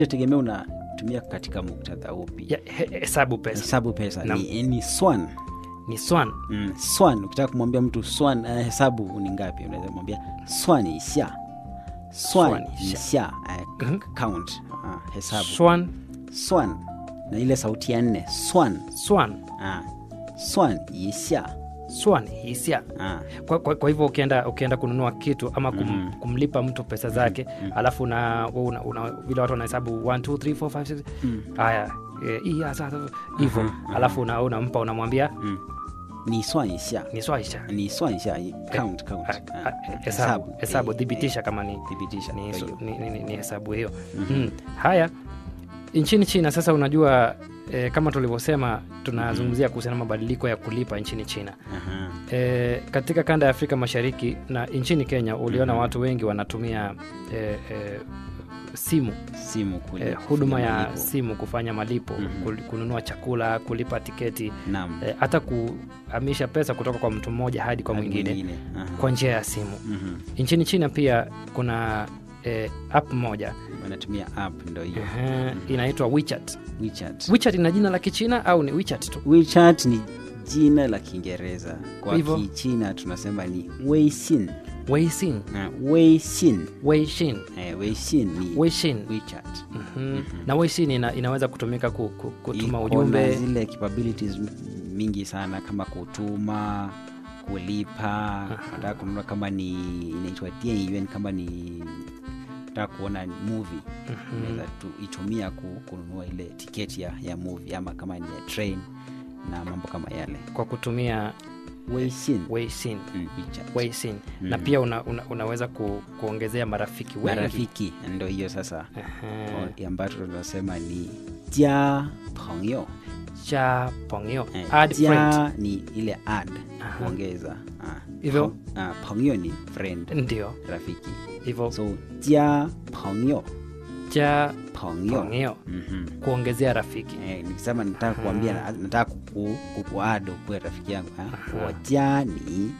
tegemea unatumia katika muktadha upi ya, he, hesabu pesa hesabu pesa Naam. ni, ni swan ni swan mm, swan ukitaka kumwambia mtu swan uh, hesabu ni ngapi unaweza kumwambia swan isha Swan swan isha. isha uh, Mhm. count uh, hesabu swan swan na ile sauti ya nne swan swan uh, swan isha swan hisia uh, kwa, kwa, kwa hivyo ukienda ukienda kununua kitu ama kum, Mhm. kumlipa mtu pesa zake alafu una, una, una vile watu wanahesabu 1 2 3 4 5 6 mm, haya eh, hii hasa hivyo Aha, alafu una, unampa unamwambia mm. ni swan isha ni swaisha ni swan isha count count Ah, uh, ah, hesabu hesabu eh, thibitisha eh, kama ni thibitisha ni, Kwa su- hiyo. ni, ni, ni, ni hesabu hiyo mm. haya nchini china sasa unajua e, kama tulivyosema tunazungumzia kuhusiana na mabadiliko ya kulipa nchini china Aha. e, katika kanda ya afrika mashariki na nchini kenya uliona watu wengi wanatumia e, e, simu simu kule e, huduma kufanya ya malipo. simu kufanya malipo Mhm. kul- kununua chakula kulipa tiketi Naam. e, hata kuhamisha pesa kutoka kwa mtu mmoja hadi kwa Hadi mwingine Aha. kwa njia ya simu Mhm. nchini china pia kuna e, app moja wanatumia app ndo hiyo Ehe, inaitwa WeChat. WeChat. WeChat ina jina la Kichina au ni WeChat tu? WeChat ni jina la Kiingereza, kwa Hivyo. Kichina tunasema ni Weixin. Weixin, Na Weixin. Weixin, Eh, Weixin ni Weixin. WeChat. Mhm. Na Weixin ina, inaweza kutumika ku, ku, kutuma Iko na ujumbe. zile capabilities m- mingi sana kama kutuma kulipa nataka kununua kama ni inaitwa Dianyuan, kama ni nataka kuona movie unaweza tu itumia ku- kununua ile tiketi ya, ya movie ama kama ni ya train na mambo kama yale kwa kutumia Weixin. Weixin. Mm, WeChat. Weixin. Na Mhm. pia una, una, unaweza ku, kuongezea marafiki wengi. marafiki ndo hiyo sasa Ehe. O- ambacho tunasema ni jia pengyo Cha pongyo. Eh, Add friend. jia ni ile add Aha. kuongeza Ah, Hivyo? peng- ah, pengyo ni friend Ndio. rafiki Hivyo so jia pengyo cha pengyo pongyo Mhm. kuongezea rafiki. Eh, nikisema nataka kuambia na- nataka kuku- kukuado kuwe rafiki yangu ah, wo jia ni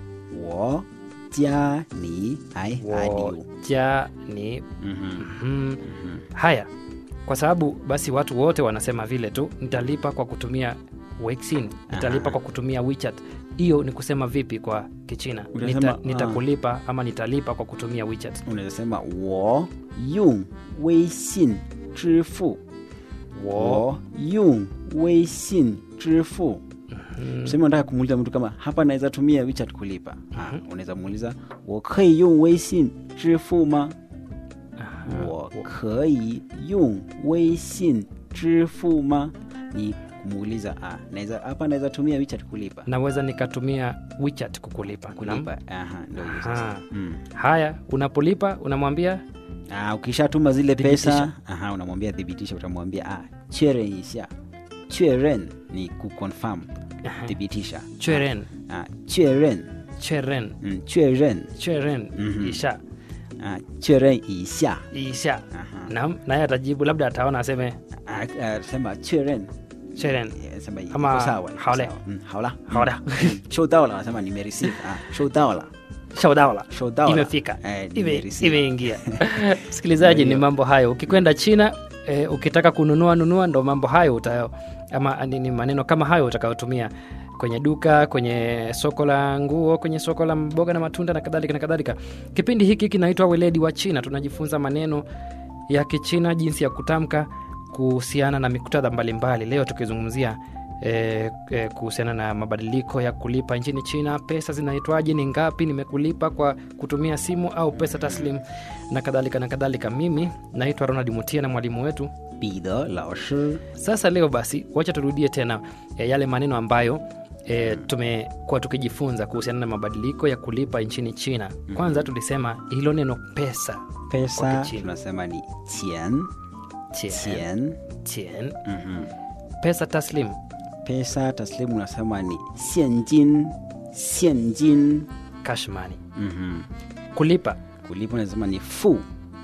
wo jia ni ai Wo adiu cha ni Mhm. haya kwa sababu basi watu wote wanasema vile tu nitalipa kwa kutumia Weixin, nitalipa Aha. kwa kutumia WeChat. Hiyo ni kusema vipi kwa Kichina? Utasema, Nita, ah. nitakulipa ama nitalipa kwa kutumia WeChat. unaweza sema wo yung weixin 支付 Wo, wo yung weixin 支付 tuseme unataka kumuuliza mtu kama hapa naweza tumia WeChat kulipa ah, unaweza muuliza 我可以用微信支付吗 我可以用微信支付吗 ni kumuuliza ah, naweza hapa naweza tumia WeChat kulipa naweza nikatumia WeChat kukulipa. Naam. kulipa aha ndio hiyo sasa Aha. mm. Haya, unapolipa unamwambia Ah, ukishatuma zile pesa Thibitisha. aha, unamwambia thibitisha, utamwambia ah, 确认一下。确认 ni kuconfirm, thibitisha. cheren, Ah, 确认 cheren, mm, 确认 cheren, Mhm. isha, ah, 确认一下 isha. Aha. Naam, naye atajibu labda ataona aseme Ah, ah, sema 确认 cheren. eh, sema iko Ama sawa, iko 好嘞 sawa. Mm, 好了好的收到了，nasema nimereceive ah, 收到了 Shaudaula. 收到了 imefika eh, Ime- nimereceive. imeingia msikilizaji ni Ndio. mambo hayo ukikwenda china e, ukitaka kununua nunua ndo mambo hayo utayo ama ni, ni maneno kama hayo utakayotumia kwenye duka kwenye soko la nguo kwenye soko la mboga na matunda na kadhalika na kadhalika kipindi hiki kinaitwa weledi wa china tunajifunza maneno ya kichina jinsi ya kutamka kuhusiana na miktadha mbalimbali leo tukizungumzia E, e, kuhusiana na mabadiliko ya kulipa nchini china pesa zinaitwaje ni ngapi nimekulipa kwa kutumia simu au pesa taslim na kadhalika na kadhalika mimi naitwa ronald mutia na mwalimu wetu 彼得老师 sasa leo basi wacha turudie tena e, yale maneno ambayo e, tumekuwa tukijifunza kuhusiana na mabadiliko ya kulipa nchini china kwanza tulisema hilo neno pesa pesa Kwa Kichina. tunasema ni 钱 Tien, 钱 tien. mhm pesa taslim pesa taslimu unasema ni 现金现金 kashmani mhm kulipa kulipa unasema ni fu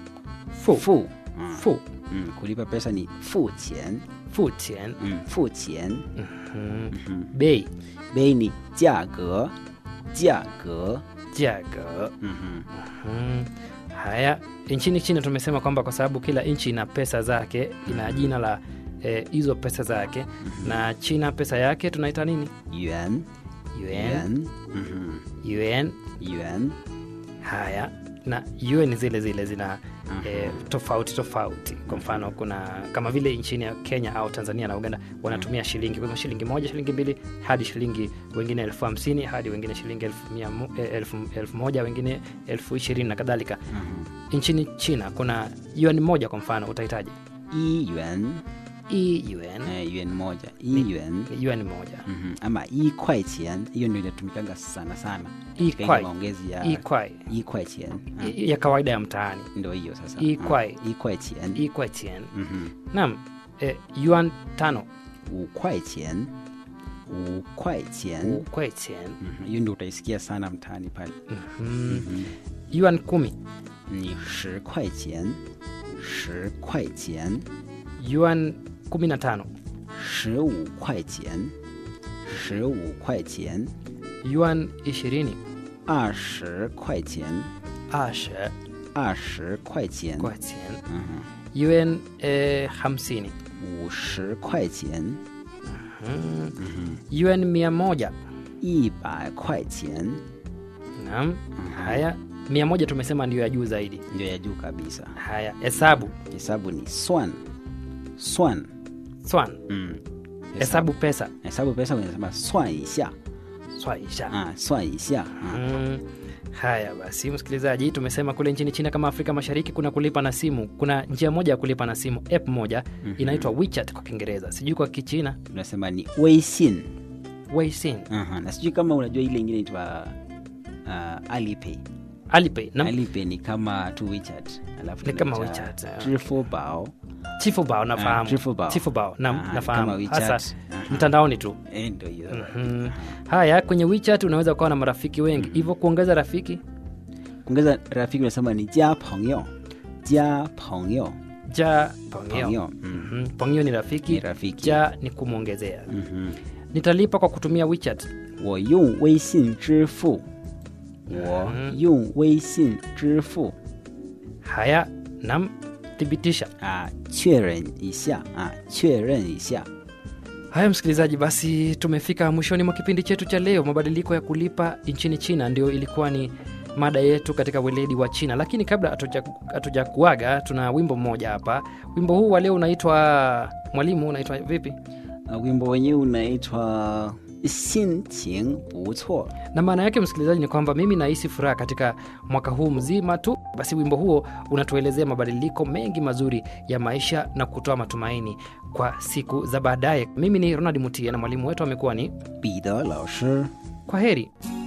fu, fu mm. fu, Mm. kulipa pesa ni fu qian fu tien. mm. fu qian Mhm. Mhm. bei bei ni 价格价格 jaga mhm. Mhm. Haya, nchini China tumesema kwamba kwa sababu kila nchi ina pesa zake, ina jina la eh, hizo pesa zake, na China pesa yake tunaita nini? yuan Yuan. yuan mhm, Yuan. yuan Haya, na yuan zile zile zina eh, tofauti tofauti. Kwa mfano kuna kama vile nchini ya Kenya au Tanzania na Uganda wanatumia shilingi, kwa hivyo shilingi moja, shilingi mbili hadi shilingi wengine elfu hamsini hadi wengine shilingi elfu, mia mo- eh, elfu, elfu moja wengine elfu ishirini na kadhalika. mhm. Nchini China kuna yuan moja kwa mfano, utahitaji i yuan i yuan eh, yuan moja i yuan ni yuan moja mhm, ama i kwai qian hiyo ndio inatumikanga sana sana i katika ile kwai maongezi ya i kwai i kwai qian ah, i- ya kawaida ya mtaani ndio hiyo sasa i ah, kwai. i kwai qian i kwai chien. mhm, Naam, eh, yuan tano u kwai qian u kwai qian u kwai chien. Mhm, hiyo ndio utaisikia sana mtaani pale Mhm. Mhm. yuan kumi ni shi kwai qian shi kwai qian yuan kumi na tano 十五块钱，十五块钱， yuan ishirini 二十块钱， ashe 二十块钱， kwai chien. 嗯 yuan eh, hamsini 哼，五十块钱， Mhm. yuan mia moja 一百块钱， naam haya mia moja tumesema ndio ya juu zaidi ndio ya juu kabisa. haya hesabu Hesabu ni swan, swan. swan Mm. hesabu pesa hesabu pesa unasema swan 一下 swaisha ah, swan 一下ah. Mm, haya basi msikilizaji tumesema kule nchini china kama afrika mashariki kuna kulipa na simu kuna njia moja ya kulipa na simu app moja inaitwa wechat kwa kiingereza sijui kwa kichina Unasema ni 微信 weixin Aha, na sijui kama unajua ile ingine inaitwa uh, Alipay. alipay na Alipay ni kama tu WeChat. Alafu Ni kama tunaita WeChat, ah. Zhifubao. chifubao nafahamu Trifubao. chifubao nam Ah, nafahamu kama WeChat. hasa Aha. mtandaoni tu Eh, ndio hiyo. Mhm. haya kwenye wechat unaweza kuwa na marafiki wengi hivyo kuongeza rafiki Kuongeza rafiki unasema ni jia pengyo. Jia pengyo. ja pongeo Pengyo. Mm. Mhm. pongeo ni rafiki Ni rafiki. ja ni kumwongezea Mhm. nitalipa kwa kutumia wechat 我用微信支付。我用微信支付。 haya nam thibitisha 啊，确认一下啊，确认一下。 haya msikilizaji basi tumefika mwishoni mwa kipindi chetu cha leo mabadiliko ya kulipa nchini china ndio ilikuwa ni mada yetu katika weledi wa china lakini kabla hatuja- hatuja kuaga tuna wimbo mmoja hapa wimbo huu wa leo unaitwa mwalimu unaitwa vipi 啊，wimbo wenyewe unaitwa 心情不错。 na maana yake msikilizaji ni kwamba mimi nahisi furaha katika mwaka huu mzima tu basi wimbo huo unatuelezea mabadiliko mengi mazuri ya maisha na kutoa matumaini kwa siku za baadaye mimi ni ronald mutie na mwalimu wetu amekuwa ni 彼得老师。 kwa heri